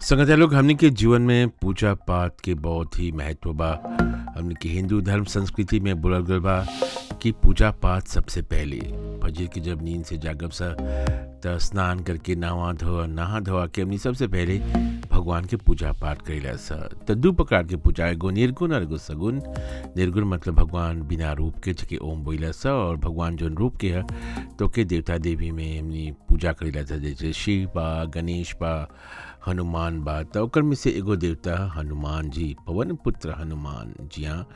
संगत लोग हमने के जीवन में पूजा पाठ के बहुत ही महत्व बा हमने के हिंदू धर्म संस्कृति में बोलल गल बा कि पूजा पाठ सबसे पहले फजर के जब नींद से जागब सा त स्नान करके नहा धोआ नहा धोआ के हमने सबसे पहले भगवान के पूजा पाठ करेला सा त दू प्रकार के पूजा एगो निर्गुण और एगो सगुण निर्गुण मतलब भगवान बिना रूप के जके ओम बोला सा और भगवान जो रूप के है तो के देवता देवी में हमने पूजा करेला था जैसे शिव बा गणेश बा हनुमान बा त ओकर में से एगो देवता हनुमान जी पवन पुत्र हनुमान जी हाँ